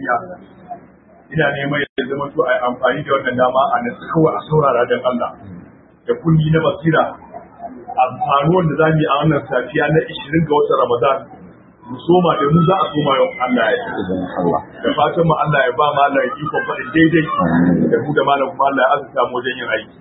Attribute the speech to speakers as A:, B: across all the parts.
A: hayaniya ina neman ya zama to a amfani da wannan dama a nasu kawai a saurara don Allah da kunni na basira amfanuwan da za mu yi a wannan safiya na 20 ga watan Ramadan mu soma da mu za a soma yau Allah ya da fatan mu Allah ya ba malam ikon faɗin daidai da mu da malam kuma Allah ya azurta mu wajen yin aiki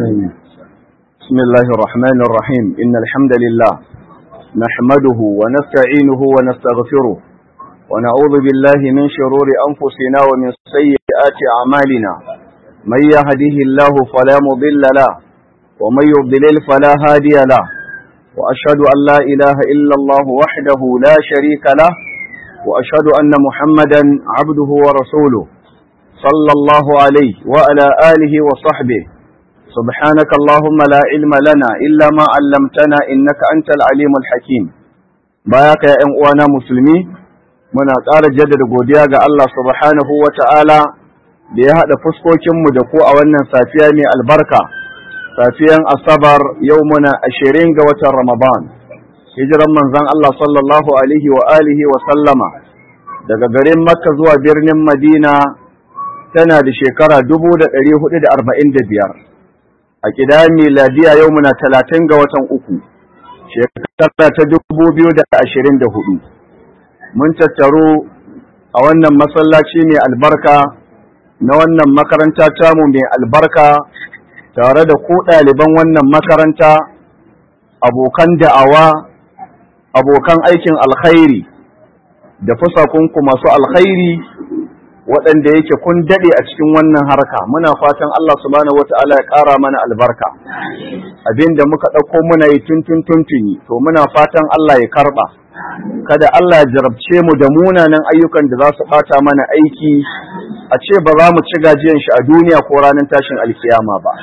B: بسم الله الرحمن الرحيم إن الحمد لله نحمده ونستعينه ونستغفره ونعوذ بالله من شرور أنفسنا ومن سيئات أعمالنا من يهده الله فلا مضل له ومن يضلل فلا هادي له وأشهد أن لا إله إلا الله وحده لا شريك له وأشهد أن محمدا عبده ورسوله صلى الله عليه وعلى آله وصحبه سبحانك اللهم لا علم لنا إلا ما علمتنا إنك أنت العليم الحكيم باياك يا أموانا مسلمي muna ƙara jaddada godiya ga Allah subhanahu wa ta'ala da ya haɗa fuskokinmu da ku a wannan safiya mai albarka, safiyan Asabar yau muna ashirin ga watan Ramadan, hijiran manzan Allah sallallahu Alaihi wa alihi wa sallama daga garin Makka zuwa birnin Madina tana da shekara dubu da ɗari hudu da arba'in da biyar. A ƙida miladiya yau muna talatin ga watan uku, shekara ta dubu biyu da ashirin da hudu. mun tattaro a wannan masallaci mai albarka na wannan makaranta tamu mai albarka tare da ku ɗaliban wannan makaranta abokan da'awa abokan aikin alkhairi da fusakunku masu alkhairi waɗanda yake kun daɗe a cikin wannan harka muna fatan Allah subhanahu wata'ala ya ƙara mana albarka abinda muka ɗauko muna yi tuntun tuntuni to muna fatan Allah ya karɓa kada Allah ya jarabce mu da munanan ayyukan da za su ɓata mana aiki a ce ba za mu ci gajiyan shi a duniya ko ranar tashin alkiyama ba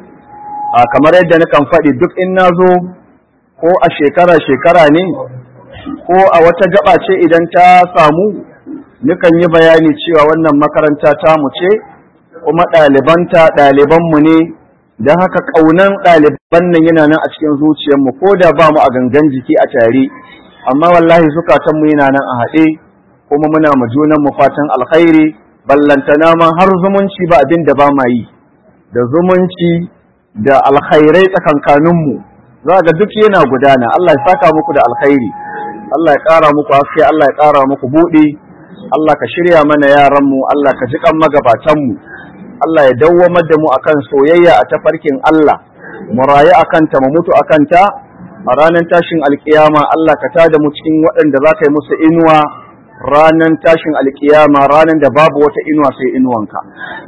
B: a kamar yadda nakan faɗi duk in na zo ko a shekara-shekara ne ko a wata gaba ce idan ta samu nukan yi bayani cewa wannan makaranta ta mu ce kuma ɗalibanta ɗalibanmu ne don haka ƙaunan ɗaliban nan yana nan a cikin zuciyarmu ko da ba mu a gangan jiki a tare amma wallahi zukatanmu yana nan a haɗe kuma muna ma junanmu fatan alkhairi ballantana ma har zumunci ba abin da ba ma yi da zumunci da alkhairai tsakankaninmu za ga duk yana gudana Allah ya saka muku da alkhairi Allah ya ƙara muku haske Allah ya ƙara muku buɗe Allah ka shirya mana yaranmu Allah ka jiƙan magabatanmu Allah ya dawwamar da mu akan soyayya a tafarkin Allah mu rayu akan ta mu mutu akan ta a ranar tashin alkiyama Allah ka tada mu cikin waɗanda za ka yi musu inuwa ranar tashin alkiyama ranar da babu wata inuwa sai inuwanka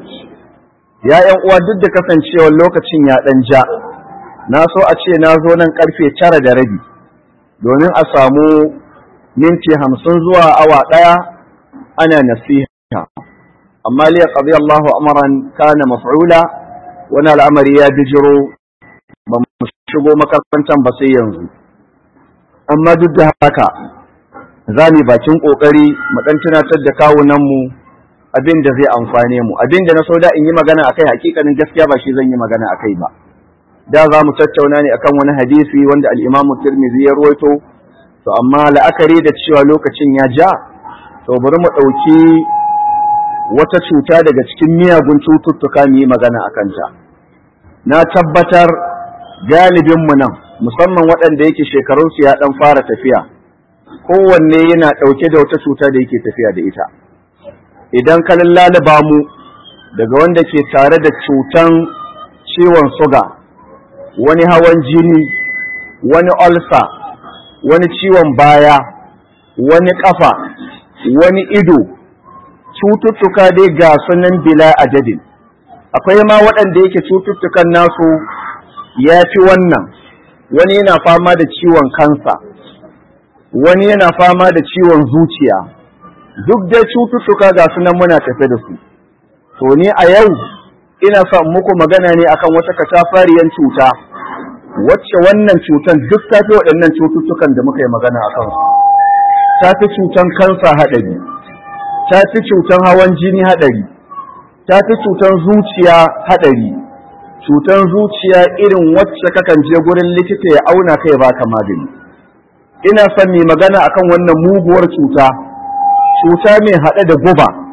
B: ya ƴan uwa duk da kasancewar lokacin ya ɗan ja na so a ce na zo nan karfe tara da rabi domin a samu minti hamsin zuwa awa ɗaya ana nasiha amma liya qadi Allahu amran kana maf'ula wani al'amari ya bijiro ba mu shigo makarantar ba sai yanzu amma duk da haka za mu bakin kokari mu dan tunatar da kawunan mu abin da zai amfane mu abin da na so da in yi magana akai hakikanin gaskiya ba shi zan yi magana akai ba da za mu tattauna ne akan wani hadisi wanda al-Imam Tirmidhi ya ruwaito to amma la'akari da cewa lokacin ya ja to bari mu ɗauki wata cuta daga cikin miyagun cututtuka mu yi magana akan ta na tabbatar galibinmu nan musamman waɗanda yake shekarunsu ya ɗan fara tafiya kowanne yana ɗauke da wata cuta da yake tafiya da ita idan ka lalaba mu daga wanda ke tare da cutan ciwon suga wani hawan jini wani olsa wani ciwon baya wani ƙafa wani ido cututtuka dai ga sunan bila adadin akwai ma waɗanda yake cututtukan nasu ya fi wannan wani yana fama da ciwon kansa wani yana fama da ciwon zuciya duk dai cututtuka ga sunan muna tafe da su to ni a yau ina son muku magana ne akan wata katafariyan cuta wacce wannan cutan duk ta fi waɗannan cututtukan da muka yi magana a kansu ta fi cutan kansa haɗari ta fi cutan hawan jini haɗari ta fi cutan zuciya haɗari cutan zuciya irin wacce kakan je gurin likita ya auna kai baka magani ina son mai magana akan wannan muguwar cuta cuta mai haɗe da guba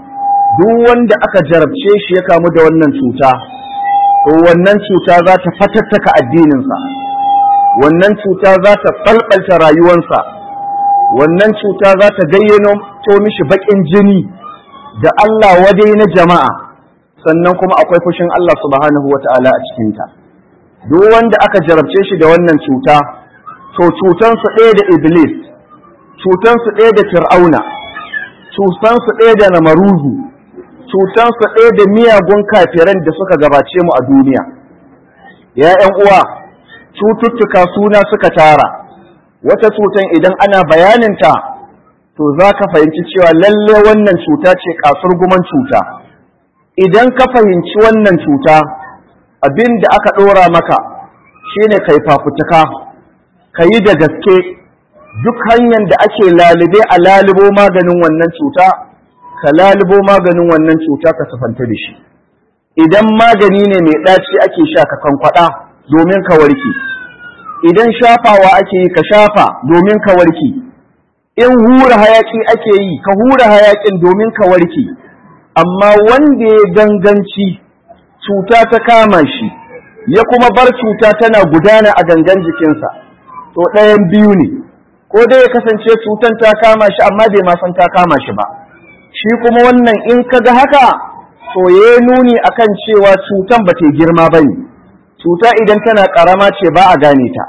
B: duk wanda aka jarabce shi ya kamu da wannan cuta to wannan cuta za ta fatattaka addininsa wannan cuta za ta falɓalta rayuwarsa wannan cuta za ta gayyano to mishi baƙin jini da Allah wadai na jama'a sannan kuma akwai fushin Allah subhanahu wata'ala a cikinta duk wanda aka jarabce shi da wannan cuta to cutansu ɗaya da iblis cutansu ɗaya da fir'auna cutansu ɗaya da namaruzu cutansu ɗaya da miyagun kafiran da suka gabace mu a duniya ya ƴan uwa cututtuka suna suka tara wata cutan idan ana bayaninta to za ka fahimci cewa lalle wannan cuta ce kasurguman cuta idan ka fahimci wannan cuta abin da aka ɗora maka shine kai fafutuka ka yi da gaske duk hanyar da ake lalube a lalubo maganin wannan cuta ka lalubo maganin wannan cuta ka sufanta da shi idan magani ne mai ɗaci ake sha ka kwankwaɗa domin ka warke idan shafawa ake yi ka shafa domin ka warke in hura hayaki ake yi ka hura hayakin domin ka warke amma wanda ya ganganci cuta ta kama shi ya kuma bar cuta tana gudana a gangan jikinsa to ɗayan biyu ne ko dai ya kasance cutan ta kama shi amma bai ma san ta kama shi ba shi kuma wannan in ka ga haka to ya nuni akan cewa cutan ba ta girma ba ne cuta idan tana karama ce ba a gane ta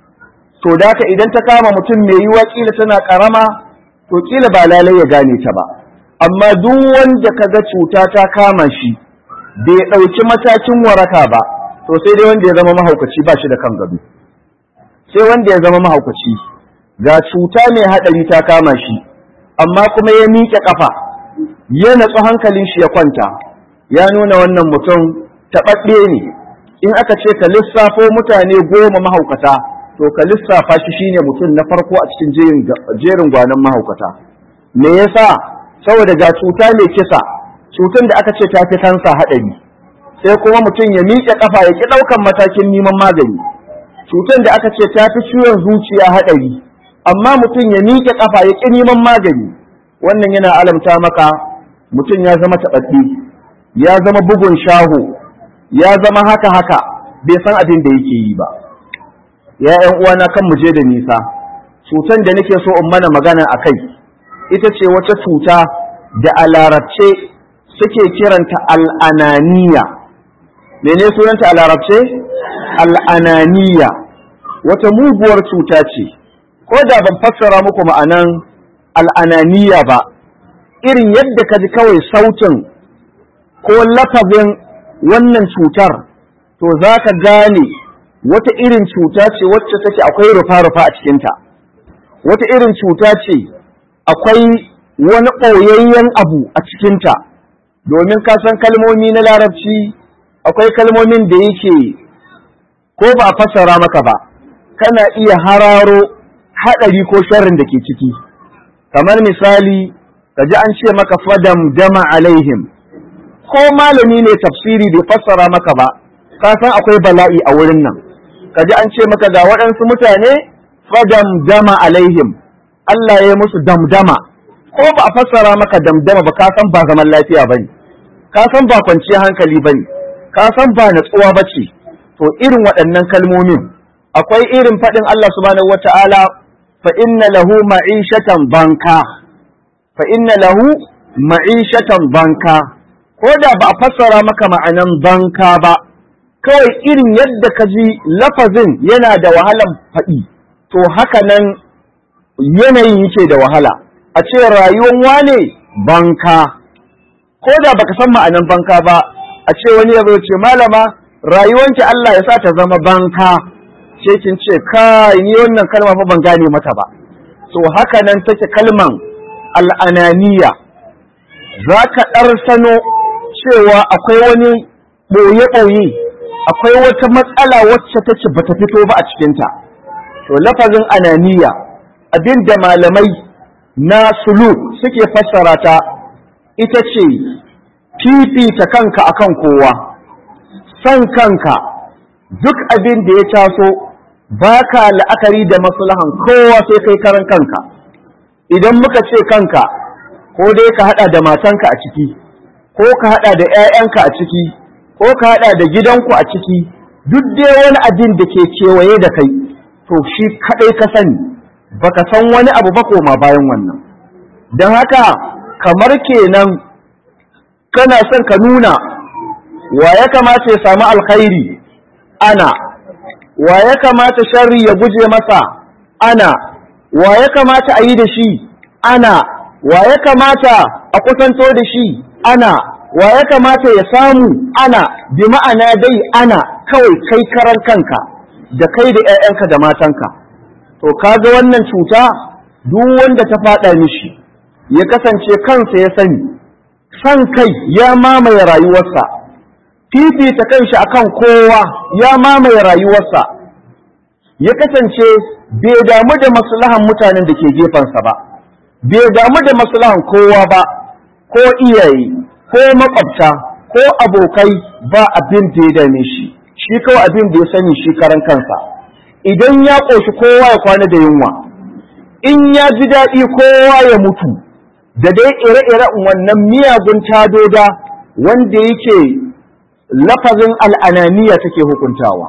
B: to da haka idan ta kama mutum mai yiwa kila tana karama to kila ba lalai ya gane ta ba amma duk wanda ka ga cuta ta kama shi bai ɗauki matakin waraka ba to sai dai wanda ya zama mahaukaci ba shi da kan gado sai wanda ya zama mahaukaci ga cuta mai haɗari ta kama shi amma kuma ya miƙe ƙafa ya natsu hankalin shi ya kwanta ya nuna wannan mutum taɓaɓɓe ne in aka ce ka lissafo mutane goma mahaukata to ka lissafa shi shine mutum na farko a cikin jerin gwanon mahaukata me yasa saboda ga cuta mai kisa cutar da aka ce ta fi kansa haɗari sai kuma mutum ya miƙe ƙafa ya ƙi ɗaukan matakin neman magani cutar da aka ce ta fi ciwon zuciya haɗari amma mutum ya miƙe ƙafa ya ƙi neman magani wannan yana alamta maka mutum ya zama taɓaɗɗe ya zama bugun shaho ya zama haka haka bai san abin da yake yi ba ya ƴan uwana kan mu je da nisa cutan da nake so in mana magana a kai ita ce wata cuta da a larabce suke kiranta al'ananiya mene sunanta a larabce al'ananiya wata muguwar cuta ce ko da ban fassara muku ma'anan al'ananiya ba irin yadda ka ji kawai sautin ko lafazin wannan cutar to za ka gane wata irin cuta ce wacce take akwai rufa-rufa a cikinta wata irin cuta ce akwai wani ɓoyayyen abu a cikinta domin ka san kalmomi na larabci akwai kalmomin da yake ko ba a fassara maka ba kana iya hararo haɗari ko sharrin da ke ciki kamar misali ka ji an ce maka fadam dama alaihim ko malami ne tafsiri bai fassara maka ba ka san akwai bala'i a wurin nan ka ji an ce maka ga waɗansu mutane fadam dama alaihim Allah ya yi musu damdama ko ba a fassara maka damdama ba ka san ba zaman lafiya bane ka san ba kwanciyar hankali bane ka san ba natsuwa bace to irin waɗannan kalmomin akwai irin faɗin Allah subhanahu wata'ala fa inna lahu ma'ishatan banka fa inna lahu ma'ishatan banka ko da ba a fassara maka ma'anan banka ba kawai irin yadda ka ji lafazin yana da wahalan faɗi to haka nan yanayin yake da wahala a ce rayuwan wane banka ko da baka san ma'anan banka ba a ce wani ya zo ce malama rayuwanki Allah ya sa ta zama banka ce kin ce kai ni wannan kalma fa ban gane mata ba to haka nan take kalman al'ananiya za ka ɗarsano cewa akwai wani ɓoye-ɓoye akwai wata matsala wacce take bata fito ba a cikinta to lafazin ananiya abin da malamai na sulu suke fassara ta ita ce fifita kanka akan kowa son kanka duk abin da ya taso ba ka la'akari da maslahan kowa sai kai karan kanka idan muka ce kanka ko dai ka hada da matanka a ciki ko ka haɗa da 'ya'yanka a ciki ko ka haɗa da gidanku a ciki duk dai wani abin da ke kewaye da kai to shi kaɗai ka sani baka san wani abu ba koma bayan wannan don haka kamar kenan kana son ka nuna wa ya kamata ya samu alkhairi ana wa ya kamata sharri ya guje masa ana wa ya kamata a yi da shi ana wa ya kamata a kusanto da shi ana wa ya kamata ya samu ana bi ma'ana dai ana kawai kai karan kanka da kai da 'ya'yanka da matanka to kaga wannan cuta duk wanda ta faɗa mishi ya kasance kansa ya sani san kai ya mamaye rayuwarsa fifita kanshi akan kowa ya mamaye rayuwarsa ya kasance bai damu da maslahan mutanen da ke gefensa ba bai damu da maslahan kowa ba ko iyaye ko makwabta ko abokai ba abin da ya dame shi shi kawai abin da ya sani shi karan kansa idan ya ƙoshi kowa ya kwana da yunwa in ya ji daɗi kowa ya mutu da dai ire-iren wannan miyagun tadoda wanda yake lafazin al'ananiya take hukuntawa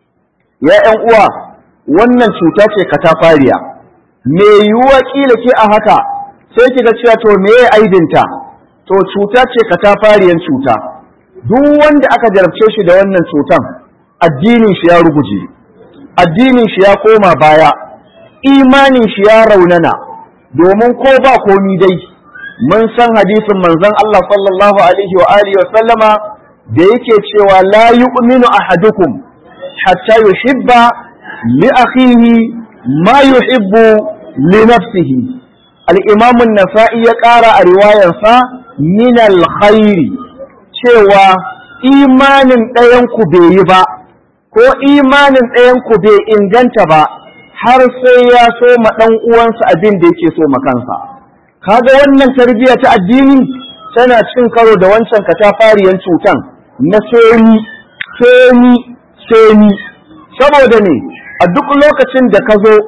B: ya ‘yan uwa wannan cuta ce katafariya me yiwuwa ƙila ke a haka sai kiga cewa to me ya aibinta to cuta ce katafariyan cuta duk wanda aka jarabce shi da wannan cutan addinin shi ya ruguje addinin shi ya koma baya imanin shi ya raunana domin ko ba komi dai mun san hadisin manzon Allah sallallahu alaihi wa alihi wa sallama da yake cewa la yu'minu ahadukum hatta yuhibba li akhihi ma yuhibbu li nafsihi al-imam an-nasa'i ya ƙara a riwayarsa min al-khairi cewa imanin ɗayan ku bai yi ba ko imanin ɗayan ku bai inganta ba har sai ya so ma ɗan uwansa abin da yake so ma kansa kaga wannan tarbiyya ta addini tana cin karo da wancan katafariyan cutan na seni seni seni saboda ne a duk lokacin da ka zo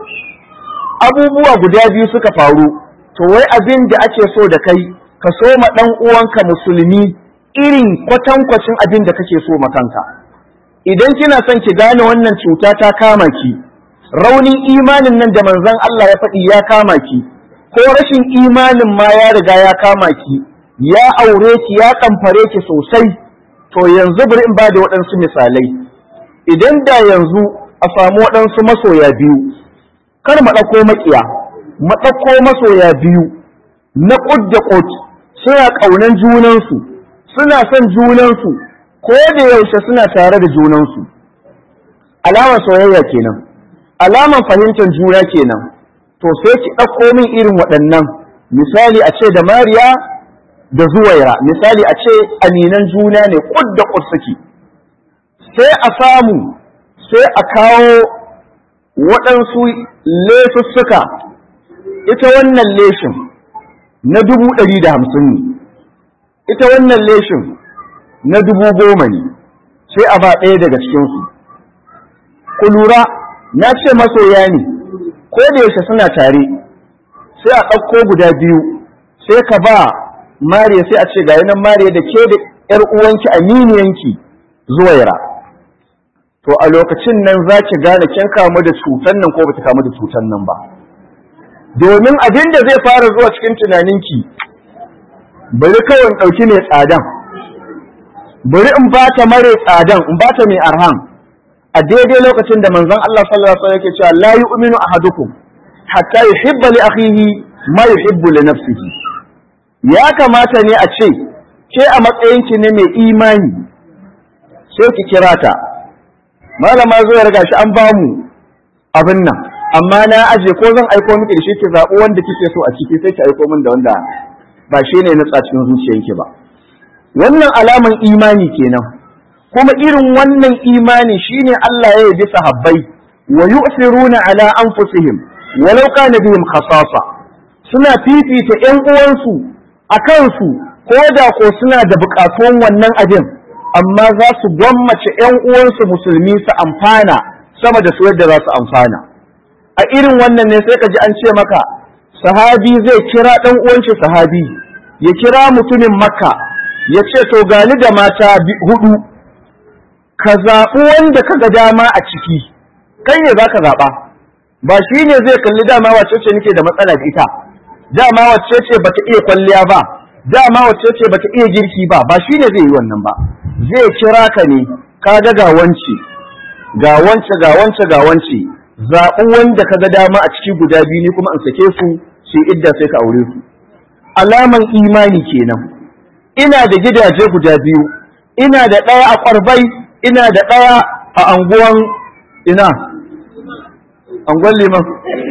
B: abubuwa guda biyu suka faru to wai abin da ake so da kai ka so ma ɗan uwanka musulmi irin kwatankwacin abin da kake so ma kanka idan kina son ki gane wannan cuta ta kama ki raunin imanin nan da manzon Allah ya faɗi ya kama ki ko rashin imanin ma ya riga ya kama ki ya aure ki ya kamfare ki sosai to yanzu bari in ba da waɗansu misalai idan da yanzu a samu waɗansu masoya biyu kar mu ɗauko maƙiya mu ɗauko masoya biyu na ƙud da ƙud suna ƙaunan junansu suna son junansu ko da yaushe suna tare da junansu alamar soyayya kenan alaman fahimtar juna kenan to sai ki ɗauko min irin waɗannan misali a ce da mariya da zuwaira misali a ce aminan juna ne kud da kud suke sai a samu sai a kawo waɗansu lesussuka ita wannan leshin na dubu ɗari da hamsin ne ita wannan leshin na dubu goma ne sai a ba ɗaya daga cikinsu ku lura na ce masoya ne ko da yaushe suna tare sai a ɗauko guda biyu sai ka ba mariya sai a ce ga nan mariya da ke da ‘yar uwanki aminiyanki zuwaira to a lokacin nan za ki gane kin kamu da cutan nan ko ba ta kamu da cutan nan ba domin abin da zai fara zuwa cikin tunaninki bari kawai in ɗauki mai tsadan bari in ba ta mare tsadan in ba ta mai arham a daidai lokacin da manzon Allah sallallahu alaihi wasallam yake cewa la yu'minu ahadukum hatta yuhibba li akhihi ma yuhibbu li nafsihi ya kamata ne a ce ke a matsayinki ne mai imani sai ki kira ta malama zo ya riga shi an ba mu abin nan amma na aje ko zan aiko miki da shi ki zaɓi wanda kike so a ciki sai ki aiko min da wanda ba shi ne na cikin zuciyanki ba wannan alaman imani kenan kuma irin wannan imani shine Allah ya yabi sahabbai wa yu'thiruna ala anfusihim walau kana bihim khasasa suna fifita ƴan uwansu a kansu ko da ko suna da buƙatuwan wannan abin amma za su gwammace ƴan uwansu musulmi su amfana sama da su yadda za su amfana a irin wannan ne sai ka ji an ce maka sahabi zai kira ɗan uwanshi sahabi ya kira mutumin makka ya ce to gani da mata hudu ka zaɓi wanda ka ga dama a ciki kai ne za ka zaɓa ba shi ne zai kalli dama wacce ce nake da matsala da ita dama wacce ce bata iya kwalliya ba dama wacce ce bata iya girki ba ba shi ne zai yi wannan ba zai kira ka ne ka ga ga wance ga wance ga wance ga wance zaɓi wanda ka ga dama a ciki guda biyu ni kuma in sake su sai idda sai ka aure su alaman imani kenan ina da gidaje guda biyu ina da ɗaya a ƙwarbai ina da ɗaya a anguwan ina anguwan liman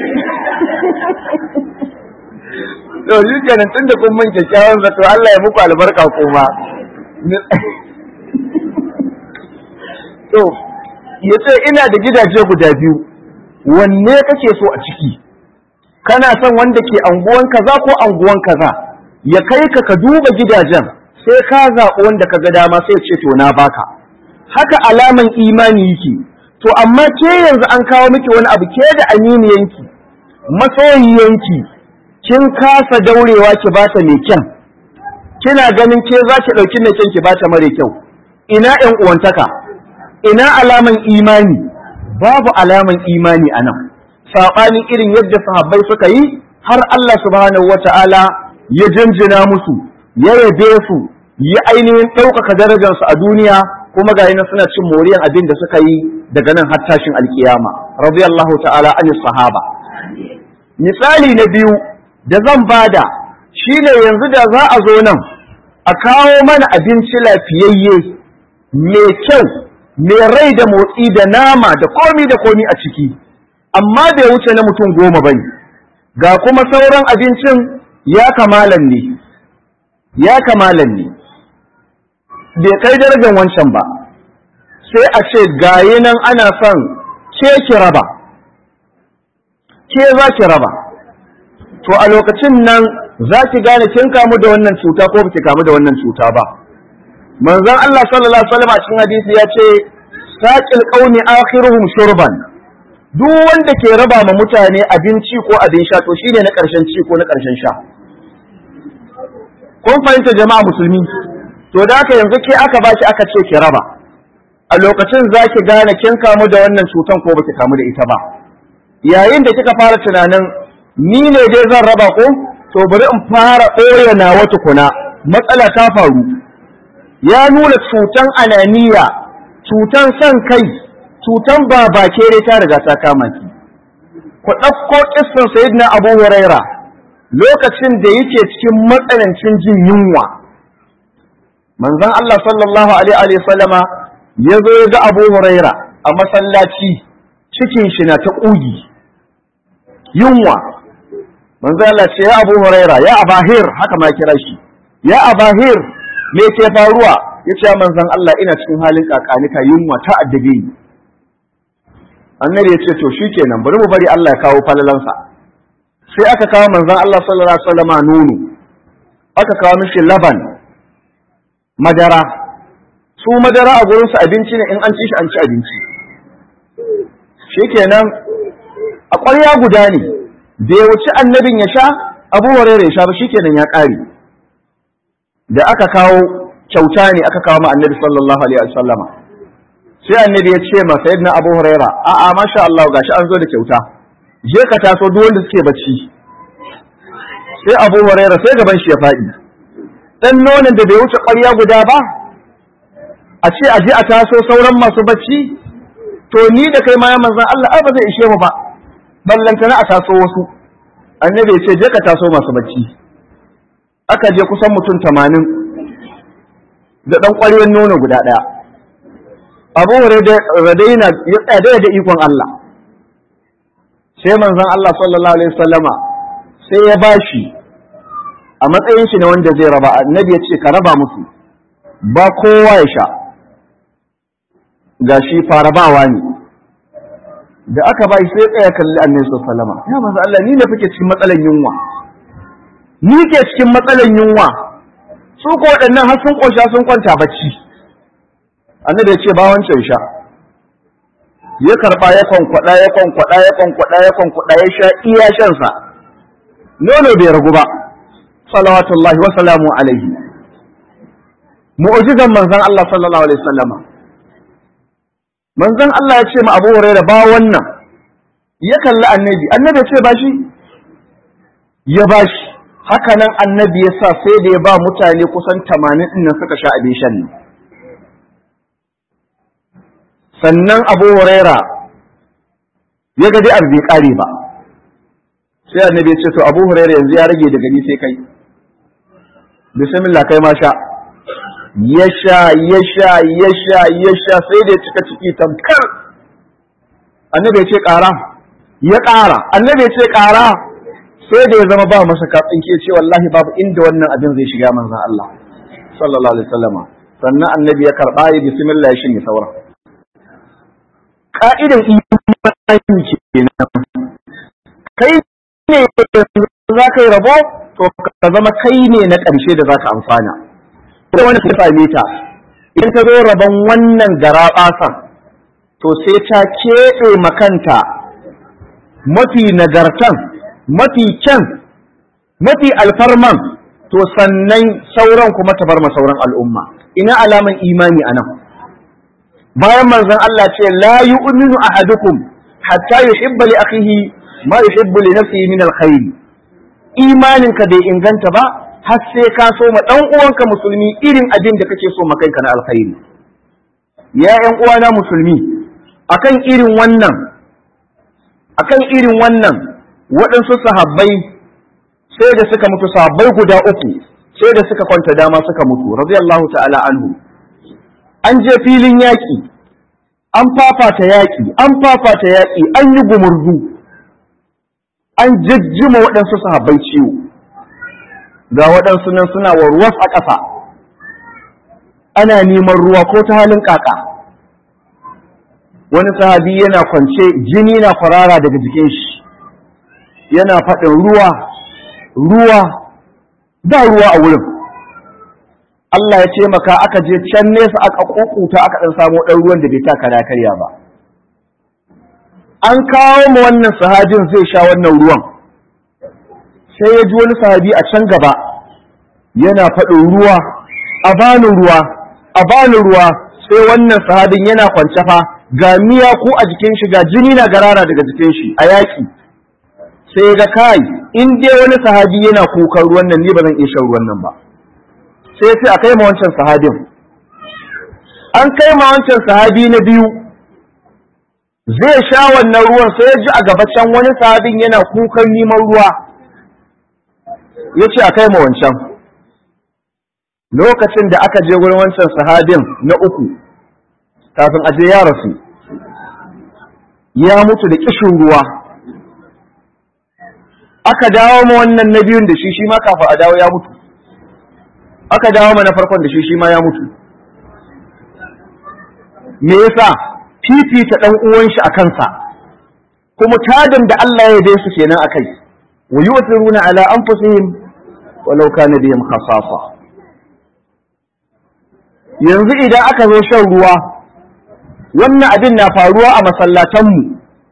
B: to shi kenan tun da kun man kyakkyawan zato Allah ya muku albarka kuma to ya ce ina da gidaje guda biyu wanne kake so a ciki kana son wanda ke anguwan kaza ko anguwan kaza ya kai ka ka duba gidajen sai ka zaɓi wanda ka ga dama sai ce to na baka haka alaman imani yake to amma ke yanzu an kawo miki wani abu ke da aminiyanki masoyiyanki kin kasa daurewa ki bata mai kyan kina ganin ke za ki ɗauki mai kyan ki bata mare kyau ina ƴan uwantaka ina alaman imani babu alaman imani a nan saɓanin irin yadda sahabbai suka yi har Allah subhanahu wata'ala ya jinjina musu ya yabe su ya ainihin ɗaukaka darajarsu a duniya kuma ga yana suna cin moriyan abin da suka yi daga nan har tashin alkiyama radiyallahu ta'ala an sahaba misali na biyu da zan bada shine yanzu da za a zo nan a kawo mana abinci lafiyayye mai kyau mai rai da motsi da nama da komi da komi a ciki amma bai wuce na mutum goma bane ga kuma sauran abincin ya kamalan ne ya kamalan ne bai kai darajar wancan ba sai a ce gayi nan ana son ke ki raba ke za ki raba to a lokacin nan za ki gane kin kamu da wannan cuta ko ki kamu da wannan cuta ba manzon Allah sallallahu alaihi wasallam a cikin hadisi ya ce saqil qaumi akhiruhum shurban duk wanda ke raba ma mutane abinci ko abin sha to shine na karshen ci ko na karshen sha kun fahimta jama'a musulmi to da haka yanzu ke aka baki aka ce ki raba a lokacin za ki gane kin kamu da wannan cutan ko baki kamu da ita ba yayin da kika fara tunanin ni ne dai zan raba ko to bari in fara ɓoye na wata kuna matsala ta faru ya nuna cutan ananiya cutan son kai cutan babake ne ta riga ta kama ki ku ɗauko kissan sayyidina abu huraira lokacin da yake cikin matsanancin jin yunwa manzon Allah sallallahu alaihi wa sallama ya zo ya ga Abu Huraira a masallaci cikin shi na ta ƙugi yunwa manzon Allah ce ya Abu Huraira ya Abahir haka ma kira shi ya Abahir me ke faruwa ya ce manzon Allah ina cikin halin kakanika yunwa ta addabe ni annabi ya ce to shikenan bari mu bari Allah ya kawo falalansa sai aka kawo manzon Allah sallallahu alaihi wasallama nono aka kawo mishi laban madara su madara a gurinsu abinci ne in an ci shi an ci abinci shikenan a ƙwarya guda ne da ya wuce annabin ya sha abu hurairah ya sha ba shikenan ya ƙare da aka kawo kyauta ne aka kawo ma annabi sallallahu alaihi wasallama sai annabi ya ce ma sayyidina abu hurairah a'a masha Allah gashi an zo da kyauta je ka taso duk wanda suke bacci sai abu hurairah sai gaban shi ya faɗi dan nonon da bai wuce ƙwarya guda ba a ce a je a taso sauran masu bacci to ni da kai ma ya manzan Allah ai ba zai ishe mu ba ballantana a taso wasu annabi ya ce je ka taso masu bacci aka je kusan mutum tamanin da ɗan ƙwaryar nono guda ɗaya abu radaina ya tsada da ikon Allah sai manzan Allah sallallahu alaihi wasallama sai ya bashi a matsayin shi na wanda zai raba annabi ya ce ka raba musu ba kowa ya sha ga shi farabawa ne da aka bai sai tsaya kalli annabi sallama ya manzo Allah ni ne fike cikin matsalan yunwa ni ke cikin matsalan yunwa su ko waɗannan har sun kosha sun kwanta bacci annabi ya ce ba wancan sha ya karba ya kwankwada ya kwankwada ya kwankwada ya kwankwada ya sha iya shan sa nono bai ragu ba salawatullahi wa salamu alaihi mu'jizan manzon Allah sallallahu alaihi wasallama manzon Allah ya ce ma Abu Hurairah ba wannan ya kalli annabi annabi ya ce ba shi ya ba shi haka nan annabi ya sa sai da ya ba mutane kusan tamanin ɗin nan suka sha abin shan ne sannan abu huraira ya ga dai bai ƙare ba sai annabi ya ce to abu huraira yanzu ya rage daga ni sai kai bismillah kai ma sha ya sha ya sha ya sha ya sha sai da ya cika ciki tamkar annabi ya ce ƙara ya ƙara annabi ya ce ƙara sai da ya zama ba masa katsin ke ce wallahi babu inda wannan abin zai shiga manzan Allah sallallahu alaihi wasallama sannan annabi ya karba ya bismillah ya shinge sauran ka'idan imani kenan kai ne za ka yi rabo to ka zama kai ne na ƙarshe da za ka amfana ko wani ta same ta idan ta zo rabon wannan gara to sai ta keɓe makanta mafi nagartan mafi kyan mafi alfarman to sannan sauran kuma ta bar ma sauran al'umma ina alaman imani anan bayan manzon Allah ce la yu'minu ahadukum hatta yuhibba li akhihi ma yuhibbu li nafsihi min alkhair imanin ka bai inganta ba har sai ka so ma dan uwanka musulmi irin abin da kake so ma kanka na alkhairi ya ƴan uwana musulmi akan irin wannan akan irin wannan waɗansu sahabbai sai da suka mutu sahabbai guda uku sai da suka kwanta dama suka mutu radiyallahu ta'ala anhu an je filin yaƙi an fafata yaƙi an fafata yaƙi an yi gumurzu an jajjima waɗansu sahabbai ciwo ga waɗansu nan suna warwas a ƙasa ana neman ruwa ko ta halin ƙaƙa wani sahabi yana kwance jini na farara daga jikin shi yana faɗin ruwa ruwa ba ruwa a wurin Allah ya taimaka aka je can nesa aka kukuta aka ɗan samo ɗan ruwan da bai ta kara karya ba an kawo mu wannan sahabin zai sha wannan ruwan sai ya ji wani sahabi a can gaba yana faɗin ruwa a bani ruwa a bani ruwa sai wannan sahabin yana kwance fa ga miya ko a jikin shi ga jini na garara daga jikin shi a yaƙi sai ga kai in dai wani sahabi yana kukan ruwan nan ni ba zan iya shan ruwan nan ba sai sai a kai ma wancan sahabin an kai ma wancan sahabi na biyu zai sha wannan ruwan sai ya ji a gaba can wani sahabin yana kukan neman ruwa ya ce a kai ma wancan lokacin da aka je wurin wancan sahabin na uku kafin aje ya rasu ya mutu da kishin ruwa aka dawo ma wannan na biyun da shi shi ma kafin a dawo ya mutu aka dawo ma na farkon da shi shi ma ya mutu me yasa fifita dan uwan shi a kansa kuma tadan da Allah ya dai su kenan akai wa yusiruna ala anfusihim walau kana bihim khasasa yanzu idan aka zo shan ruwa wannan abin na faruwa a masallatanmu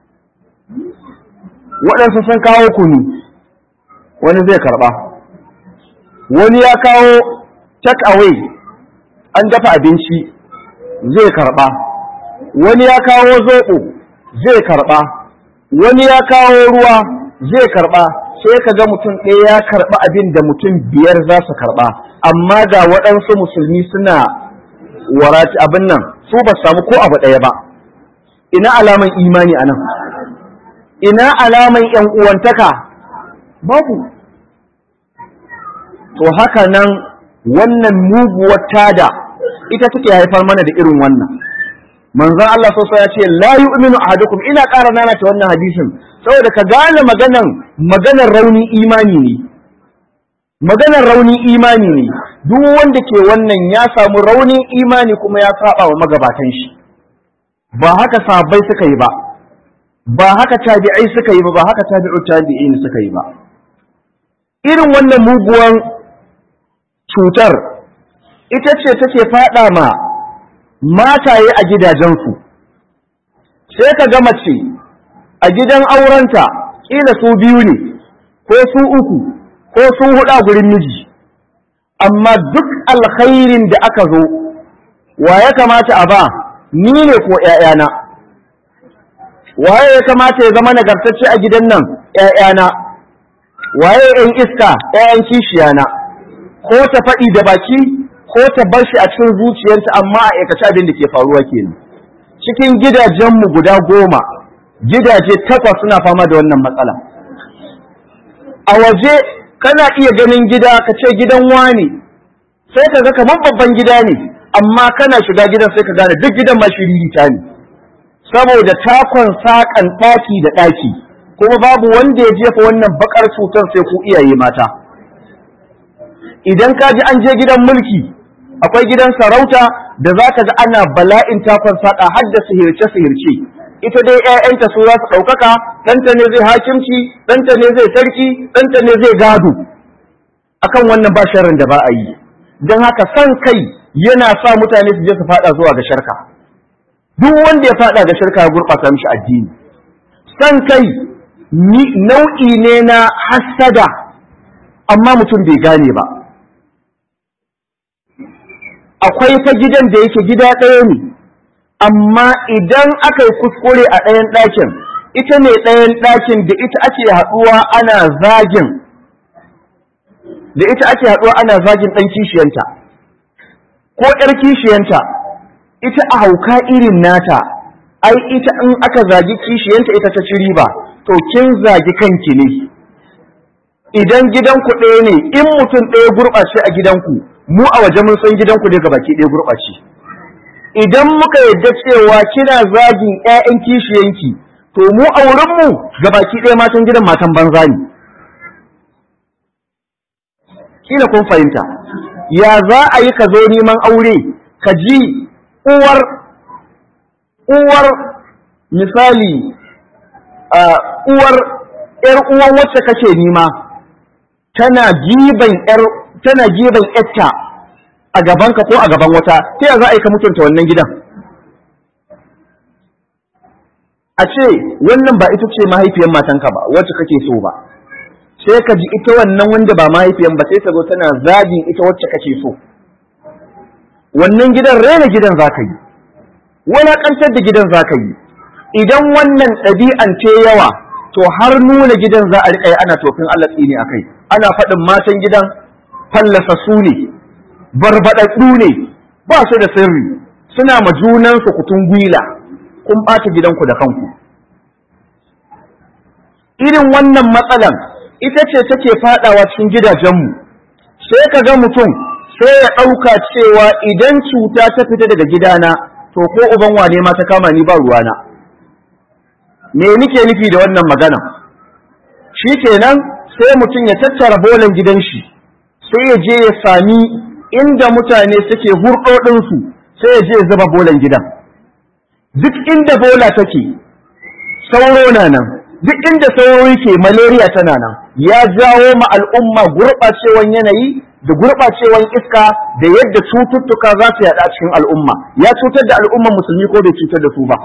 B: waɗansu sun kawo kunu wani zai karɓa wani ya kawo take away an dafa abinci zai karɓa wani ya kawo zoɓo zai karɓa wani ya kawo ruwa zai karɓa sai ka ga mutum ɗaya ya karɓa abin da mutum biyar za su karɓa amma ga waɗansu musulmi suna warati abin nan su ba samu ko abu ɗaya ba ina alaman imani a nan ina alaman ‘yan uwantaka babu to haka nan wannan muguwar tada ita take haifar mana da irin wannan manzon Allah sosai ya ce la yu'minu ahadukum ina ƙara nana ta wannan hadisin saboda ka gane maganan maganar rauni imani ne maganar rauni imani ne duk wanda ke wannan ya samu raunin imani kuma ya saba wa magabatan shi ba haka sahabbai suka yi ba ba haka tabi'ai suka yi ba ba haka tabi'u tabi'in suka yi ba irin wannan muguwan cutar ita ce take fada ma mataye a gidajensu sai ka ga mace a gidan aurenta ƙila su biyu ne ko su uku ko su huɗa gurin miji amma duk alkhairin da aka zo wa ya kamata a ba ni ne ko ‘ya'yana waye ya kamata ya zama nagartacce a gidan nan ‘ya'yana waye ‘yan iska ‘ya'yan kishiyana ko ta faɗi da baki ko ta bar shi a cikin zuciyarta amma a aikace abin da ke faruwa kenan cikin gidajenmu guda goma gidaje takwas suna fama da wannan matsala a waje kana iya ganin gida ka ce gidan wani sai ka ga kamar babban gida ne amma kana shiga gidan sai ka gane duk gidan mashiririta ne saboda takon saƙan ɗaki da ɗaki kuma babu wanda ya jefa wannan bakar cutar sai ku iyaye mata idan ka ji an je gidan mulki akwai gidan sarauta da za ka ga ana bala'in takon saƙa har da sihirce-sihirce ita dai ‘ya'yanta su za su ɗaukaka ɗanta ne zai hakimci ɗanta ne zai sarki ɗanta ne zai gado akan wannan ba sharrin da ba a yi don haka san kai yana sa mutane su je su faɗa zuwa ga sharka duk wanda ya faɗa ga sharka ya gurɓata mishi addini san kai nau'i ne na hassada amma mutum bai gane ba akwai ta gidan da yake gida ɗaya ne amma idan aka yi kuskure a ɗayan ɗakin ita ne ɗayan ɗakin da ita ake haɗuwa ana zagin da ita ake haɗuwa ana zagin ɗan kishiyanta ko ƴar kishiyanta ita a hauka irin nata ai ita in aka zagi kishiyanta ita ta ci riba to kin zagi kanki ne idan gidanku ɗaya ne in mutum ɗaya gurɓace a gidanku mu a waje mun san gidanku ne baki ɗaya gurɓace idan muka yadda cewa kina zagin ƴaƴan kishiyanki to mu a wurinmu baki ɗaya matan gidan matan banza ne kila kun fahimta ya za a yi ka zo neman aure ka ji uwar uwar misali uwar ‘yar uwan wacce kake nima tana giban ‘yar tana giban ‘yarta a gabanka ko a gaban wata ta ya za a yi ka mutunta wannan gidan a ce wannan ba ita ce mahaifiyar matanka ba wacce kake so ba sai ka ji ita wannan wanda ba mahaifiyan ba sai ta zo tana zagin ita wacce kake so wannan gidan rena gidan za ka yi wulaƙantar da gidan za ka yi idan wannan ɗabi'an ce yawa to har nuna gidan za a riƙa yi ana tofin Allah tsini a kai ana faɗin matan gidan fallasa su ne barbaɗaɗɗu ne ba su da sirri suna ma junansu kutun gwila kun ɓata gidanku da kanku irin wannan matsalan ita ce take faɗawa cikin gidajenmu sai ka ga mutum sai ya ɗauka cewa idan cuta ta fita daga gidana to ko uban wane ma ta kama ni ba ruwana me nike nufi da wannan magana shi kenan sai mutum ya tattara bolan gidan shi sai ya je ya sami inda mutane suke hurɗoɗinsu sai ya je ya zuba bolan gidan duk inda bola take sauro na nan duk inda sauro yake malaria tana nan ya jawo ma al'umma gurɓacewan yanayi da gurɓacewan iska da yadda cututtuka za su yaɗa cikin al'umma ya cutar da al'umman musulmi ko bai cutar da su ba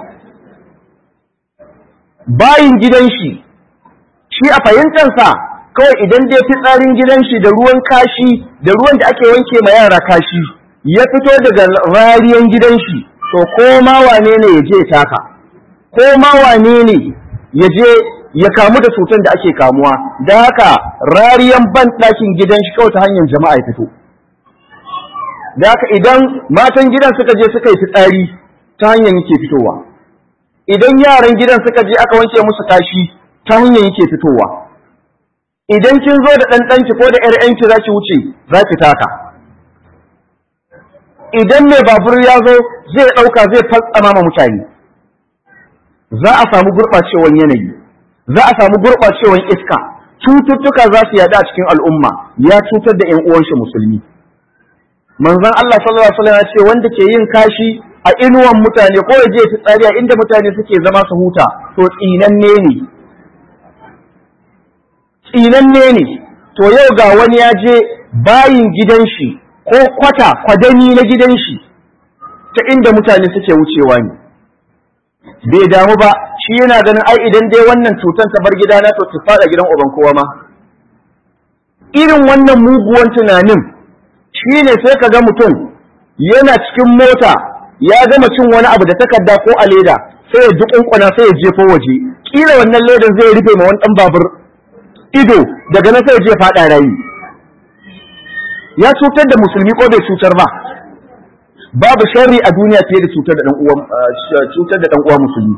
B: bayin gidan shi shi a fahimtarsa kawai idan dai fitsarin gidan shi da ruwan kashi da ruwan da ake wanke ma yara kashi ya fito daga rariyan gidan shi to ko ma wane ne ya je taka ko ma wane ne ya je ya kamu da cutar da ake kamuwa da haka rariyan ban ɗakin gidan shi kawai ta hanyar jama'a ya fito da haka idan matan gidan suka je suka yi fitsari ta hanyar yake fitowa idan yaran gidan suka je aka wanke musu kashi ta hanyar yake fitowa idan kin zo da ɗanɗanki ko da ‘yar ‘yanki za ki wuce za ki taka idan mai babur ya zo zai ɗauka zai fatsama ma mutane za a samu gurɓacewan yanayi za a samu gurɓacewan iska cututtuka za su yaɗa a cikin al'umma ya cutar da ‘yan uwanshi musulmi manzon Allah sallallahu alaihi wasallam ya ce wanda ke yin kashi a inuwan mutane ko ya je su tsariya inda mutane suke zama su huta to tsinanne ne tsinanne ne to yau ga wani ya je bayin gidan shi ko kwata kwadani na gidan shi ta inda mutane suke wucewa ne bai damu ba shi yana ganin ai idan dai wannan cutar ta bar gidana to ta fada gidan uban kowa ma irin wannan muguwan tunanin shine sai ka ga mutum yana cikin mota ya gama cin wani abu da takarda ko a leda sai ya dukunkuna sai ya jefo waje kila wannan ledan zai rufe ma wani dan babur ido daga nan sai ya je faɗa rayi ya cutar da musulmi ko bai cutar ba babu sharri a duniya fiye da cutar da dan uwa cutar da dan uwa musulmi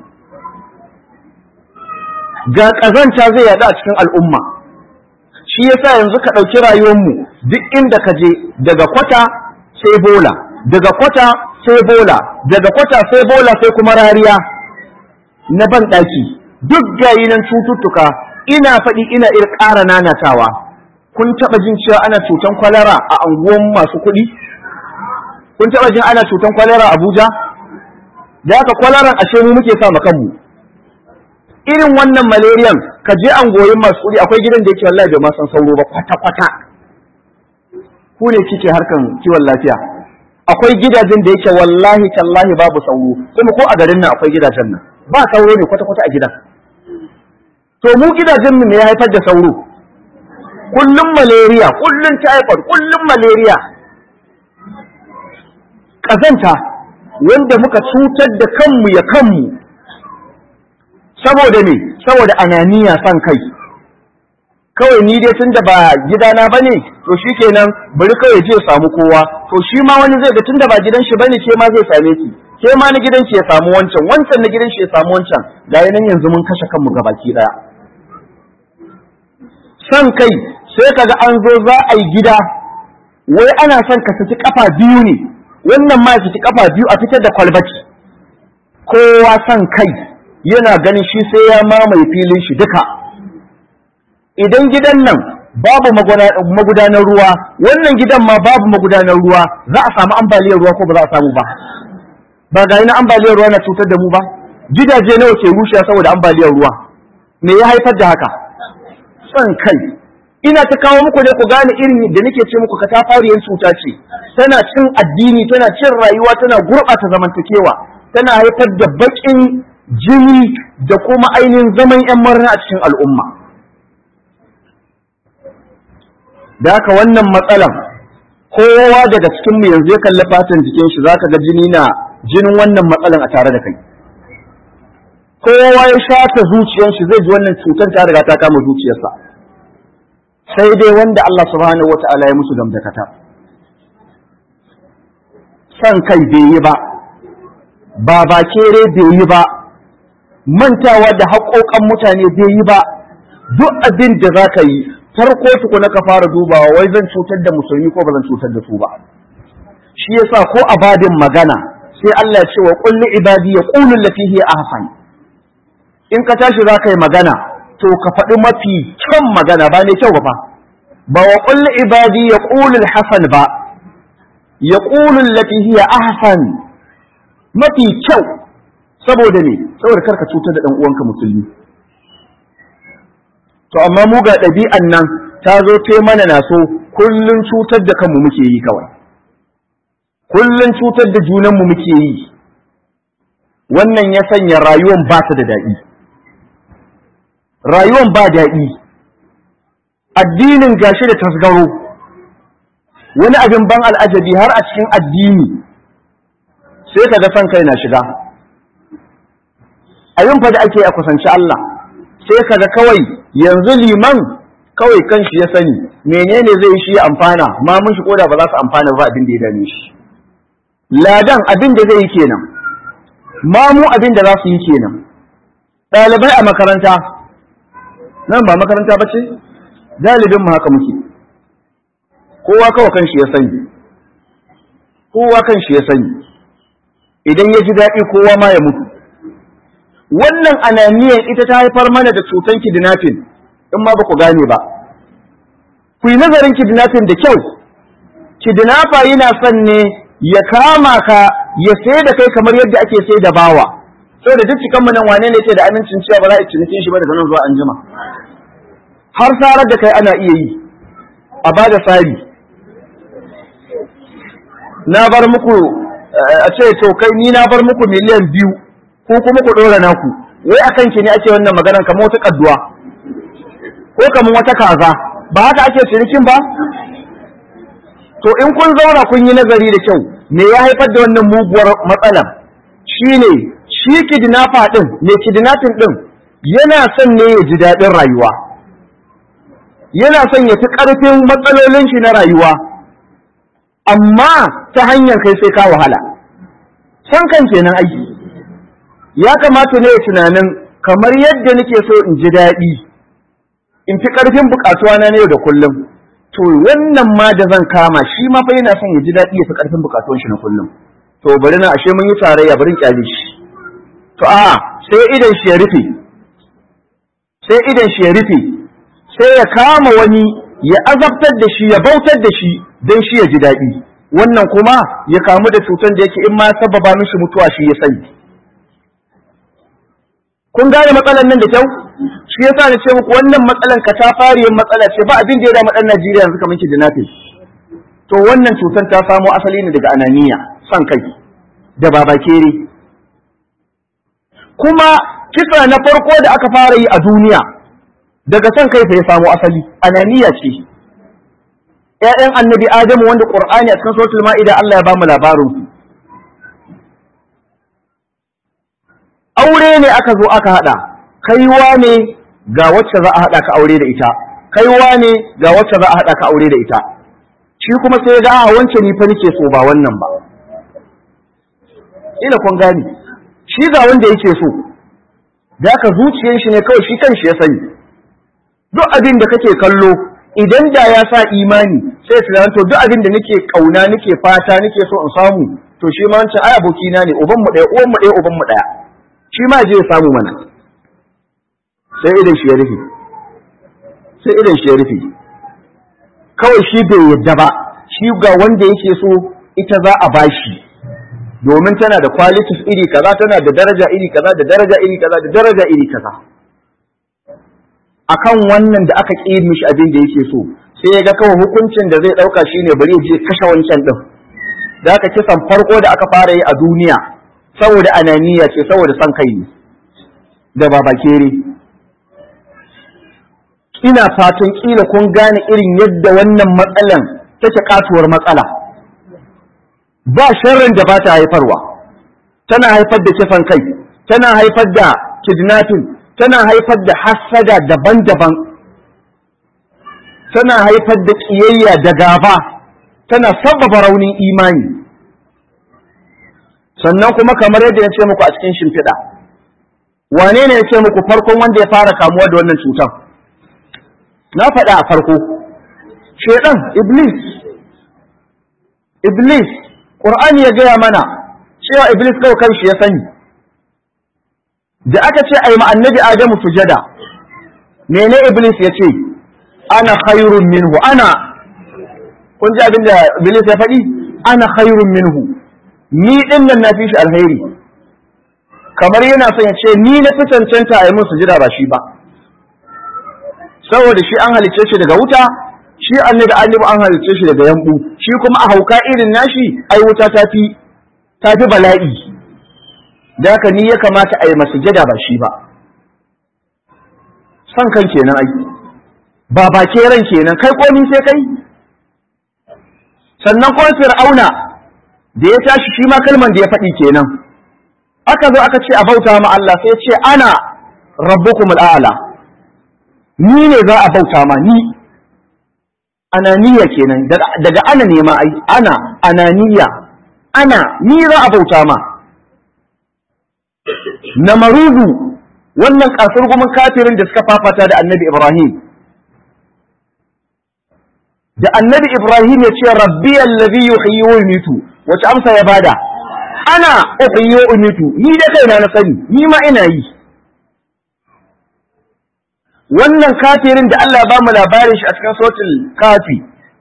B: ga kazanta zai yada a cikin al'umma shi yasa yanzu ka ɗauki rayuwarmu duk inda ka je daga kwata sai bola daga kwata sai bola daga kwata sai bola sai kuma rariya na ban ɗaki duk gayi nan cututtuka ina faɗi ina ir ƙara nanatawa kun taɓa jin cewa ana cutan kwalara a anguwan masu kuɗi kun taɓa jin ana cutan kwalara a Abuja da haka kwalaran ashe mu muke sa kanmu irin wannan malariyan ka je angoyin masu kuɗi akwai gidan da yake wallahi bai ma san sauro ba kwata kwata ku ne kike harkan kiwon lafiya akwai gidajen da yake wallahi tallahi babu sauro kuma ko a garin nan akwai gidajen nan ba sauro ne kwata kwata a gidan to mu gidajen mu ne ya haifar da sauro kullum malaria kullum typhoid kullum malaria kazanta wanda muka cutar da kanmu ya kanmu saboda ne saboda ananiya san kai kawai ni dai tunda ba gidana bane to shikenan bari kawai je samu kowa to shi ma wani zai ga tunda ba gidan shi bane ke ma zai same ki ke ma na gidan shi ya samu wancan wancan na gidan shi ya samu wancan ga nan yanzu mun kashe kanmu gabaki daya san kai sai kaga an zo za a yi gida wai ana son ka saki kafa biyu ne wannan ma saki kafa biyu a fitar da kwalbati kowa san kai yana ganin shi sai ya mamaye filin shi duka idan gidan nan babu magudanar ruwa wannan gidan ma babu magudanar ruwa za a samu ambaliyar ruwa ko ba za a samu ba ba ga na ambaliyar ruwa na cutar da mu ba gidaje nawa ke rushe saboda ambaliyar ruwa me ya haifar da haka son kai ina ta kawo muku ne ku gane irin da nake ce muku katafariyar cuta ce tana cin addini tana cin rayuwa tana gurɓata zamantakewa tana haifar da baƙin jini da kuma ainihin zaman 'yan murna a cikin al'umma da haka wannan matsalan kowa daga cikinmu yanzu ya kalli fatan jikin shi zaka ga jini na jinin wannan matsalan a tare da kai kowa ya shata zuciyar shi zai ji wannan cutar ta riga ta kama zuciyarsa sai dai wanda Allah subhanahu wata'ala ya musu gamdakata san kai bai yi ba ba bakere bai yi ba mantawa da haƙoƙan mutane bai yi ba duk abin da za ka yi farko tukuna ka fara dubawa wai zan cutar da musulmi ko ba zan cutar da su ba shi yasa ko a badin magana sai Allah ya ce wa kulli ibadi ya qulu allati hiya ahsan in ka tashi za ka yi magana to ka faɗi mafi kyan magana ba ne kyau ba fa ba wa kulli ibadi ya qulu hasan ba ya qulu allati hiya ahsan mafi kyau saboda ne saboda karka cutar da dan uwanka musulmi to amma mu ga ɗabi'an nan ta zo te mana na so kullun cutar da kanmu muke yi kawai kullun cutar da junanmu muke yi wannan ya sanya rayuwan ba ta da daɗi rayuwan ba daɗi addinin gashi da tasgaro wani abin ban al'ajabi har a cikin addini sai ka ga son kai na shiga abin fa da ake a kusanci Allah sai ka ga kawai yanzu liman kawai kan shi ya sani menene zai shi ya amfana ma mun shi koda ba za su amfana ba abin da ya dame shi ladan abin da zai yi kenan mamu abin da za su yi kenan ɗalibai a makaranta nan ba makaranta ba ce galibin mu haka muke kowa kawai kan shi ya sani kowa kan shi ya sani idan ya ji daɗi kowa ma ya mutu wannan ananiyan ita ta haifar mana da cutan kidnapping in ma ba ku gane ba ku yi nazarin kidnapping da kyau kidnapper yana son ne ya kama ka ya sai da kai kamar yadda ake sai da bawa saboda duk cikan mu nan wane ne ke da amincin cewa ba za a cinikin shi ba daga nan zuwa anjima har sarar da kai ana iya yi a ba da sari na bar muku a ce to kai ni na bar muku miliyan biyu ko kuma ku ɗora naku wai akan ki ne ake wannan maganar kamar wata kadduwa ko kamar wata kaza ba haka ake cinikin ba to in kun zauna kun yi nazari da kyau me ya haifar da wannan muguwar matsalar shine shi kidnapper din me kidnapping din yana son ne ya ji daɗin rayuwa yana son ya fi ƙarfin matsalolin shi na rayuwa amma ta hanyar kai sai ka wahala san kan kenan aiki ya kamata ne tunanin kamar yadda nake so in ji daɗi in fi ƙarfin buƙatuwa na yau da kullum to wannan ma da zan kama shi ma fa yana son ya ji daɗi ya fi ƙarfin buƙatuwan shi na kullum to bari na ashe mun yi tarayya bari in kyale shi to a sai idan shi ya rufe sai idan shi ya rufe sai ya kama wani ya azabtar da shi ya bautar da shi don shi ya ji daɗi wannan kuma ya kamu da cutar da yake in ma sababa mishi mutuwa shi ya sani kun gane matsalan nan da kyau shi yasa na ce muku wannan matsalan ka ta fariyar matsala ce ba abin da ya damu dan Najeriya yanzu kamar ki jinafi to wannan cutar ta samo asali ne daga ananiya son kai da babakere kuma kisa na farko da aka fara yi a duniya daga son kai fa ya samo asali ananiya ce ƴaƴan annabi adamu wanda qur'ani a cikin suratul ma'ida Allah ya ba mu labarin su aure ne aka zo aka hada kaiwa ne ga wacce za a hada ka aure da ita kaiwa ne ga wacce za a hada ka aure da ita shi kuma sai ga a wance ni fa nake so ba wannan ba ila kun gani shi ga wanda yake so da ka zuciyar shi ne kawai shi kanshi ya sani duk abin da kake kallo idan da ya sa imani sai su to duk abin da nake kauna nake fata nake so in samu to shi ma wancan ai abokina ne uban mu ɗaya uwan mu ɗaya uban mu ɗaya shi ma je ya samu mana sai idan shi ya rufe sai idan shi ya rufe kawai shi bai yadda ba shi ga wanda yake so ita za a bashi domin tana da qualities iri kaza tana da daraja iri kaza da daraja iri kaza da daraja iri kaza akan wannan da aka ƙi mishi abin da yake so sai ya ga kawai hukuncin da zai ɗauka shine bari ya je kashe wancan ɗin da aka kisan farko da aka fara yi a duniya saboda ananiya ce saboda son kai ne da babakere ina fatan kila kun gane irin yadda wannan matsalan take katuwar matsala ba sharrin da ba ta haifarwa tana haifar da kifan kai tana haifar da kidnapping tana haifar da hassada daban-daban tana haifar da ƙiyayya da gaba tana sababa raunin imani sannan kuma kamar yadda ya ce muku a cikin shimfiɗa wane ne ya ce muku farkon wanda ya fara kamuwa da wannan cutar na faɗa a farko shaidan iblis iblis ƙur'ani ya gaya mana cewa iblis kawai kanshi ya sani da aka ce a yi annabi adamu sujada mene iblis ya ce ana khairun minhu ana kun ji abin da iblis ya faɗi ana khairun minhu ni ɗin nan na fi shi alheri kamar yana son ya ce ni na fi cancanta a yi mun sujada ba shi ba saboda shi an halicce shi daga wuta shi annabi annabi an halicce shi daga yambu shi kuma a hauka irin nashi ai wuta ta fi ta fi bala'i da haka ni ya kamata a yi masujada ba shi ba son kan kenan ai ba ba ran kenan kai ko ni sai kai sannan kuma fir'auna da ya tashi shi ma kalman da ya faɗi kenan aka zo aka ce a bauta ma Allah sai ya ce ana rabbukum al'ala ni ne za a bauta ma ni ananiya kenan daga ana ne ma ai ana ananiya ana ni za a bauta ma na maruzu wannan kasar gumin kafirin da suka fafata da annabi ibrahim da annabi ibrahim ya ce rabbi allazi yuhyi wa yumitu wace amsa ya bada ana uhyi wa yumitu ni da kaina na sani ni ma ina yi wannan kafirin da Allah ya ba mu labarin shi a cikin suratul kafi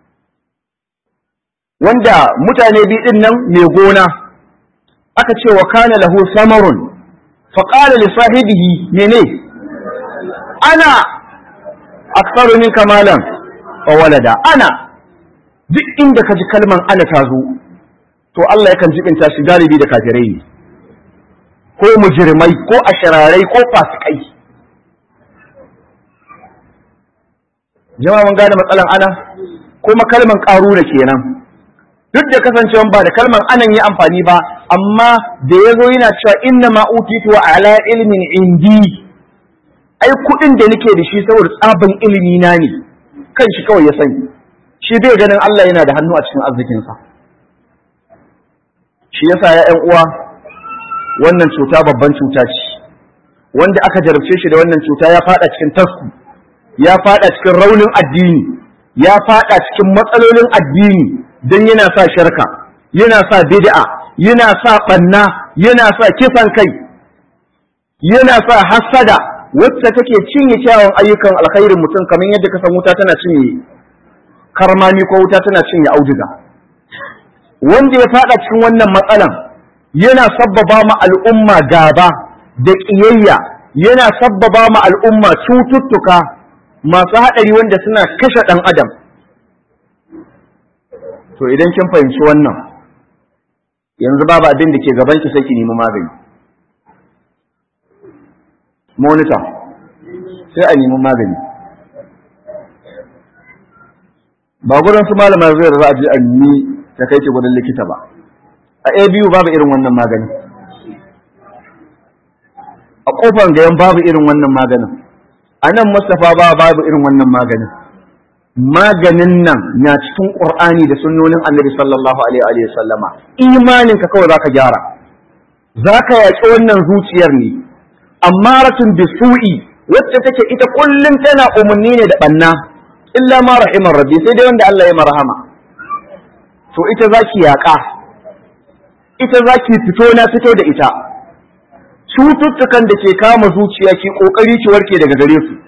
B: wanda mutane biyu din nan mai gona aka ce wa kana lahu samarun fa qala li sahibihi mene ana aktsaru min kamalan wa walada ana duk inda ka ji kalman ana ta zo to Allah yakan jibinta shi galibi da kafirai ne ko mujrimai ko ashararai ko fasikai jama'a mun gane matsalan ana kuma kalman ƙaruna kenan duk da kasancewa ba da kalmar anan yi amfani ba amma da ya zo yana cewa inna ma utitu wa ala ilmin indi ai kuɗin da nake da shi saboda tsabin ilimi na ne kan shi kawai ya sani shi bai ganin Allah yana da hannu a cikin arzikinsa shi yasa ya ƴan uwa wannan cuta babban cuta ce wanda aka jarabce shi da wannan cuta ya fada cikin tasku ya fada cikin raunin addini ya fada cikin matsalolin addini don yana sa shirka yana sa bid'a yana sa banna yana sa kisan kai yana sa hasada wacce take cinye kyawun ayyukan alkhairin mutum kamar yadda ka san wuta tana cinye karmami ko wuta tana cinye auduga wanda ya fada cikin wannan matsalan yana sabbaba ma al'umma gaba da ƙiyayya yana sabbaba ma al'umma cututtuka masu haɗari wanda suna kashe ɗan adam to idan kin fahimci wannan yanzu babu abin da ke gaban ki sai ki nemi magani monitor sai a nemi magani ba gurin su malamar zai da za a je a nemi ta kai ki gudun likita ba a abu babu irin wannan magani a kofar gayan babu irin wannan maganin a nan mustapha ba babu irin wannan maganin maganin nan na cikin qur'ani da sunnonin annabi sallallahu alaihi wa sallama imanin ka kawai zaka gyara zaka yaƙi wannan zuciyar ne ammaratun bisu'i wacce take ita kullum tana umarni ne da banna illa ma rahimar rabbi sai dai wanda Allah ya marhama to ita zaki yaƙa ita zaki fito na fito da ita cututtukan da ke kama zuciya ki kokari ki warke daga gare su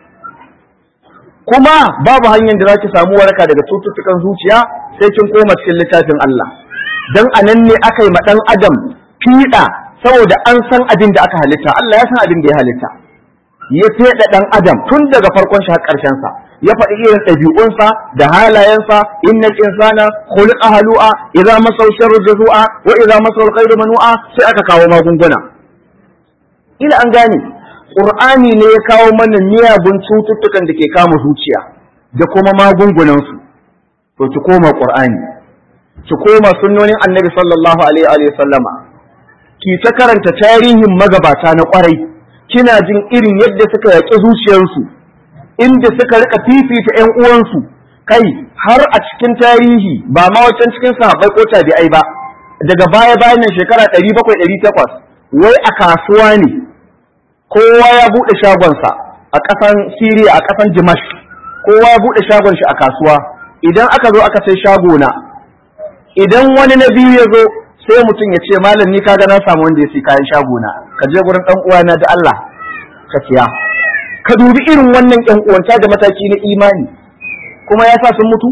B: kuma babu hanyar da zaki samu waraka daga cututtukan zuciya sai kin koma cikin littafin Allah dan anan ne aka yi ma dan adam fiɗa saboda an san abin da aka halitta Allah ya san abin da ya halitta ya feɗa dan adam tun daga farkon shi har ƙarshen sa ya faɗi irin ɗabi'unsa da halayensa innal insana khuliqa halu'a idza masaw sharru jazua wa idza masaw alkhairu manu'a sai aka kawo magunguna ila an gane qur'ani ne ya kawo mana miyagun cututtukan da ke kama zuciya da kuma magungunan su to ki koma qur'ani ki koma sunnonin annabi sallallahu alaihi wa sallama ki ta karanta tarihin magabata na kwarai kina jin irin yadda suka yaƙi zuciyarsu inda suka rika fifita ƴan uwansu kai har a cikin tarihi ba ma wacan cikin sahabbai ko tabi'ai ba daga baya bayan nan shekara 700 800 wai a kasuwa ne kowa ya bude shagonsa a ƙasan Siriya a ƙasan Dimash kowa ya bude shagon shi a kasuwa idan aka zo aka sai shago na idan wani na biyu ya zo sai mutum ya ce malam ni kaga na samu wanda ya sai kayan shago na ka je gurin dan uwana da Allah ka siya ka dubi irin wannan ƴan uwanta da mataki na imani kuma ya sa sun mutu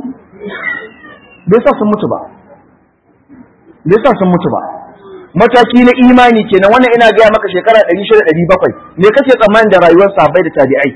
B: bai sa sun mutu ba bai sa sun mutu ba mataki na imani kenan wannan ina gaya maka shekara 600 700 me kake tsammanin da rayuwar sahabbai da tabi'ai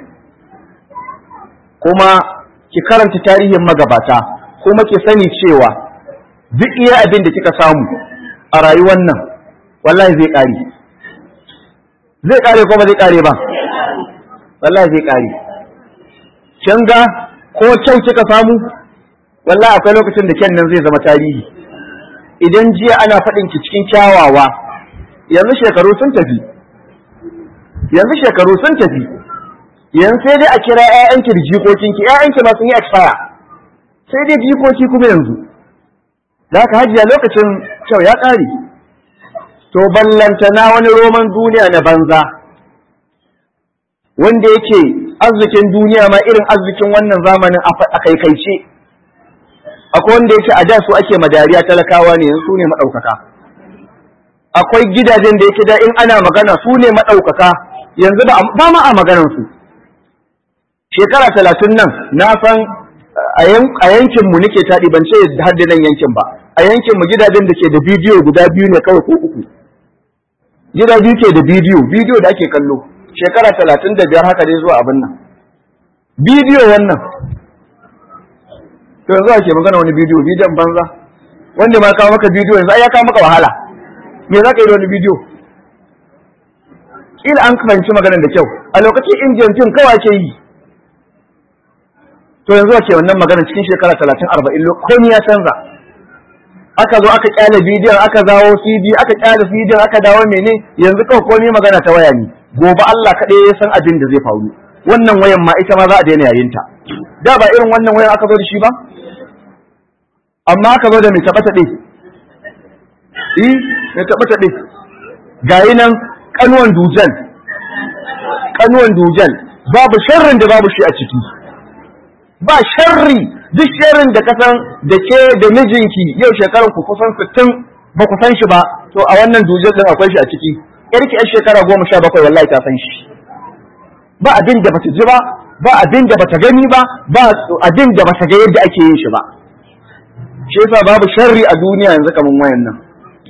B: kuma ki karanta tarihin magabata kuma ki sani cewa duk iya abin da kika samu a rayuwar nan wallahi zai kare zai kare ko ba zai kare ba wallahi zai kare kin ga ko kyau kika samu wallahi akwai lokacin da kyan nan zai zama tarihi idan jiya ana faɗin ki cikin kyawawa yanzu shekaru sun tafi yanzu shekaru sun tafi yanzu sai dai a kira ƴaƴanki da jikokinki ƴaƴanki ma sun yi expire sai dai jikoki kuma yanzu da haka hajiya lokacin kyau ya ƙare to ballantana wani roman duniya na banza wanda yake arzikin duniya ma irin arzikin wannan zamanin a kaikaice akwai wanda yake a da su ake madariya talakawa ne su ne maɗaukaka akwai gidajen da yake da in ana magana su ne maɗaukaka yanzu ba ma a maganar su shekara talatin nan na san a yankin mu nake taɗi ban ce har da nan yankin ba a yankin mu gidajen da ke da bidiyo guda biyu ne kawai ko uku gida biyu ke da bidiyo bidiyo da ake kallo shekara talatin da biyar haka dai zuwa abin nan bidiyo wannan to yanzu ake magana wani bidiyo bidiyon banza wanda ma kawo maka bidiyo yanzu ai ya kawo maka wahala me za ka yi da wani bidiyo kila an fahimci maganar da kyau a lokacin injiyan fim kawai ke yi to yanzu ake wannan magana cikin shekara talatin arba'in komi ya canza aka zo aka kyale bidiyon aka dawo CD aka kyale bidiyon aka dawo mene yanzu kawai komai magana ta waya ne gobe Allah kaɗai ya san abin da zai faru wannan wayan ma ita ma za a daina yayin ta da ba irin wannan wayan aka zo da shi ba amma aka zo da mai taɓa taɓe eh mai taɓa taɓe gayi nan kanuwan dujal kanuwan dujal babu sharrin da babu shi a ciki ba sharri duk sharrin da kasan da ke da mijinki yau shekaran ku kusan sittin ba ku san shi ba to a wannan dujal din akwai shi a ciki yarki yar shekara goma sha bakwai wallahi ta san shi ba abin da bata ji ba ba abin da bata gani ba ba abin da bata ga yadda ake yin shi ba shi yasa babu sharri a duniya yanzu kaman wayan nan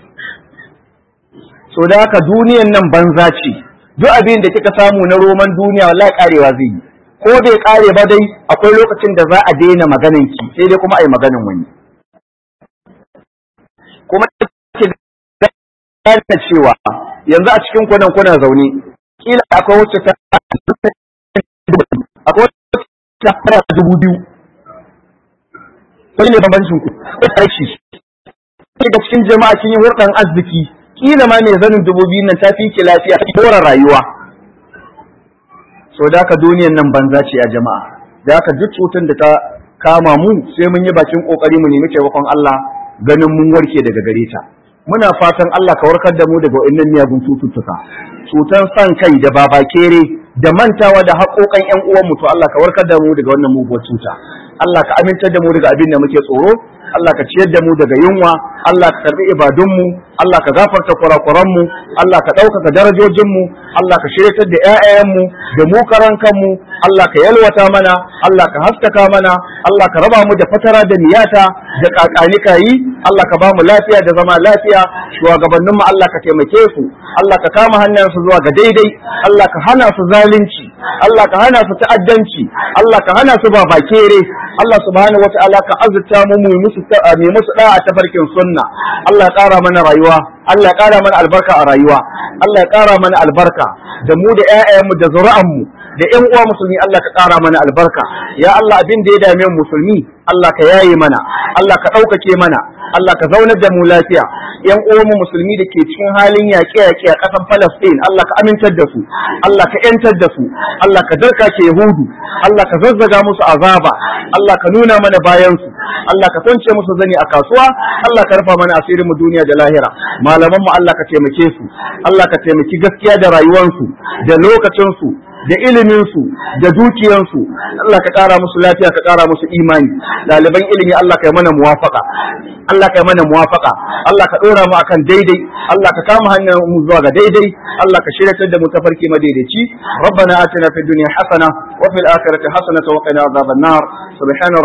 B: so da haka duniyan nan banza ce duk abin da kika samu na roman duniya wallahi karewa zai yi ko bai kare ba dai akwai lokacin da za a daina maganan ki sai dai kuma a yi maganan wani kuma ke gane cewa yanzu a cikin kunan kuna zaune kila akwai wacce ta akwai wacce ta fara dubu biyu sai ne bambancin ku aiki daga cikin jama'a kin yi hurɗan arziki kila ma mai zanin dubu biyu nan ta fi ki lafiya ta kora rayuwa so da haka duniyan nan banza ce a jama'a da haka duk cutar da ta kama mu sai mun yi bakin kokari mu nemi taimakon Allah ganin mun warke daga gare ta muna fatan Allah ka warkar da mu daga wannan miyagun cututtuka cutan san kai da babakere da mantawa da haƙoƙan ƴan uwan mu to Allah ka warkar da mu daga wannan muguwar cuta Allah ka amintar da mu daga abin da muke tsoro Allah ka ciyar da mu daga yunwa Allah ka karbi ibadunmu Allah ka gafarta kurakuranmu Allah ka ɗaukaka darajojinmu Allah ka shiryatar da ƴaƴayenmu da mu karan kanmu Allah ka yalwata mana Allah ka haskaka mana Allah ka raba mu da fatara da niyata da kakanika yi Allah ka ba mu lafiya da zama lafiya shugabanninmu Allah ka taimake su Allah ka kama hannunsu zuwa ga daidai Allah ka hana su zalunci Allah ka hana su ta'addanci Allah ka hana su babakere Allah subhanahu wataala ka azurta mu mu musu mu musu da'a ta farkin sunna Allah ya ƙara mana rayuwa Allah ya ƙara mana albarka a rayuwa Allah ya ƙara mana albarka da mu da ƴaƴayenmu da zuri'anmu da ƴan uwa musulmi Allah ka ƙara mana albarka ya Allah abin da ya dame mu musulmi Allah ka yaye mana Allah ka ɗaukake mana Allah ka zaunar da mu lafiya ƴan uwanmu musulmi da ke cikin halin yaƙe-yaƙe a ƙasar Palestine Allah ka amintar da su Allah ka ƴantar da su Allah ka darkake Yahudu Allah ka zazzaga musu azaba Allah ka nuna mana bayan su Allah ka kwance musu zani a kasuwa Allah ka rufa mana asirin mu duniya da lahira malaman mu Allah ka taimake su Allah ka taimaki gaskiya da rayuwansu da lokacin su da iliminsu da dukiyansu Allah ka ƙara musu lafiya ka ƙara musu imani ɗaliban ilimi Allah ka yi mana muwafaka Allah ka yi mana muwafaka Allah ka ɗora mu akan daidai Allah ka kama hanyar mu zuwa ga daidai Allah ka shiryatar da mu tafarki madaidaici rabbana atina fid dunya hasana wa fil akhirati hasanatan wa qina adhaban nar subhana